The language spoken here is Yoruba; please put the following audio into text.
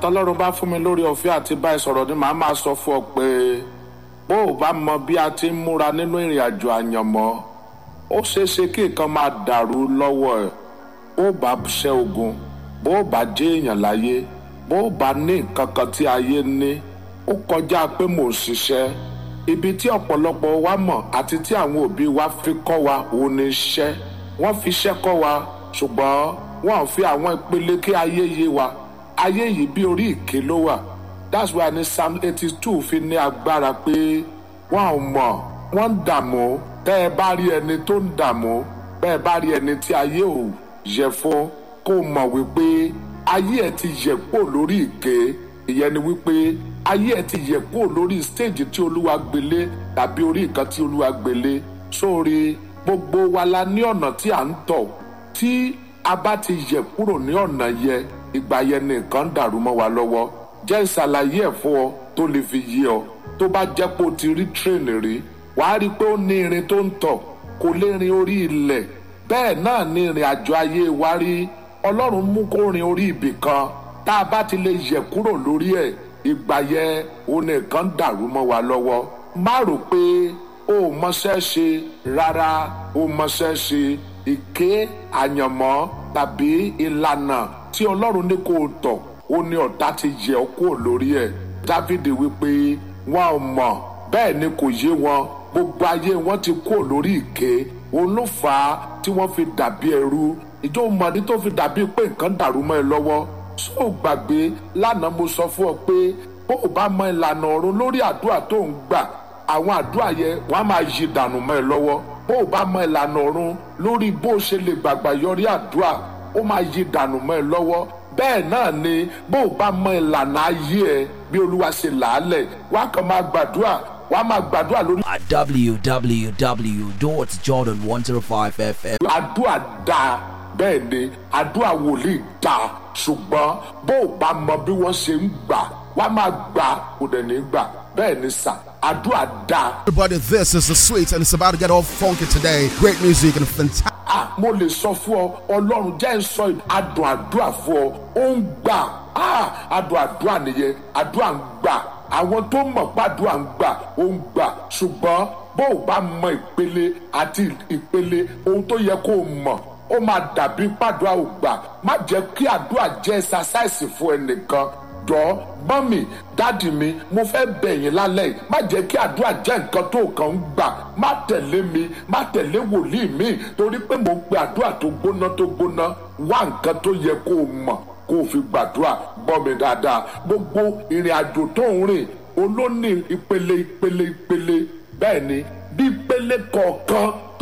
tọ́lọ́run bá fún mi lórí ọ̀fẹ́ àti bá ẹ sọ̀rọ̀ ni màá máa sọ fún ọ pé bó o bá mọ bí a ti ń múra nínú ìrìn àjò àyànmọ́ ó ṣeé ṣe kí nǹkan máa dàrú lọ́wọ́ ẹ̀ bó o bá ṣẹ́ ogun bó o bá jẹ́ èèyàn láyé bó o bá ní nǹkan kan tí ayé ní ó kọjá pé mò ń ṣiṣẹ́ ibi tí ọ̀pọ̀lọpọ̀ wa mọ̀ àti tí àwọn òbí wa fi kọ́ wa òun ni iṣẹ́ wọ́n fi iṣẹ́ kọ́ wa ṣùgbọ́n wọ́n fi àwọn ìpele kí ayé yé wa ayé yìí bí orí ìké ló wà that's why ní psalm eighty two fi ní agbára pé wọ́n ò mọ̀ wọ́n ń dààmú tẹ́ ẹ bá rí ẹni tó ń dààmú bẹ́ẹ̀ bá rí ẹni tí ayé ò yẹ fún kó mọ̀ wípé ayé ẹ̀ ti yẹ kó lórí ìké ìyẹn ni wípé ayé ẹ̀ ti yẹ kó lórí stage tí olúwa gbélé tàbí orí nǹkan tí olúwa gbélé sórí gbogbo wa la ní ọ̀nà tí à ń tọ̀ tí a bá ti yẹ kúrò ní ọ̀nà yẹ ìgbà yẹn ni nǹkan ń dàrú mọ́ wa lọ́wọ́ jẹ́ ìṣàlàyé ẹ̀ fún ọ tó lè fi yé ọ tó bá jẹ́ pé o ti rí tírèènì rí wàá rí i pé ó ní irin tó ń tọ̀ kò lè rin orí ilẹ̀ bẹ́ẹ̀ náà ní ìrìn àjò ayé wa rí ọlọ́run mú kó rin orí ibì kan tá a bá ti lè yẹ kúrò lórí ẹ̀ ìgbà yẹn òun nìkan ń dàrú mọ́ wa lọ́wọ́ má rò pé o ò mọṣẹ́ ṣe rárá o mọṣẹ́ ṣe ìké àyànmọ́ tàbí ìlànà tí ọlọ́run ní kó o tọ̀ ó ní ọ̀tá ti yẹ ọ́ kúrò lórí ẹ̀ dávidi wípé wọn ò mọ̀ bẹ́ẹ̀ ni kò yé wọn gbogbo ayé wọn ti kúrò lórí ìké òun ló fà á tí wọ́n fi dàbí ẹrú ìjọ mọ̀dí tó fi dàbí pé nǹkan dàrú mọ́ ẹ lọ́wọ́ sọ gbàgbé lánàá mo sọ fún ọ pé bó o bá mọ ìlànà ọ̀run lórí àdúrà tó ń gbà àwọn àdúrà yẹn wọ́n á máa yí dànù mọ́ ẹ lọ́wọ́ bó o bá mọ ìlànà ọ̀run lórí bó o ṣe lè gbàgbà yọrí àdúrà ó máa yí dànù mọ́ ẹ lọ́wọ́ bẹ́ẹ̀ náà ni bó o bá mọ ìlànà ayé ẹ bí olúwa ṣe làálẹ̀ wá kàn máa gbàdúrà wá máa gbàdúrà lórí. at www.jordan105fm. àdúrà dáa bẹ́ẹ̀ ni àdúrà wòlíì dáa ṣùgbọ́n bó o bá mọ bí wọ́n ṣe ń gbà wá máa gbà kò dẹ̀ ní gbà bẹ́ẹ̀ ni sà àdúrà dáa. Everybody, this is the sweet, and it's about to get all funky today. Great music and fantastic. ah mo lè sọ fún ọ ọlọ́run jẹ́ ń sọ adùn àdúrà fún ọ ó ń gbà ah adùn àdúrà nìyẹn àdúrà ń gbà àwọn tó mọ̀ pàdúrà ń gbà ó ń gbà ṣùgbọ́n bó o bá mọ ìpele àti ìpele ohun tó yẹ kó o mọ̀ ó máa dàbí pàdúrà ò gbà má jẹ́ kí àdúrà jẹ́ ẹ̀sásáìsì fún ẹnìkan jọ mọ́mì dáàdì mi mo fẹ́ bẹ̀ yín lálẹ́ yìí má jẹ́ kí àdúrà jẹ́ nǹkan tó kàn ń gbà má tẹ̀lé mi má tẹ̀lé wòlíì mi torí pé mo pe àdúrà tó gbóná tó gbóná wá nǹkan tó yẹ kó o mọ̀ kó o fi gbàdúrà gbọ́ mi dáadáa gbogbo ìrìn àjò tó ń rìn olóní ìpele ìpele ìpele bẹ́ẹ̀ ni bí ìpele kọ̀ọ̀kan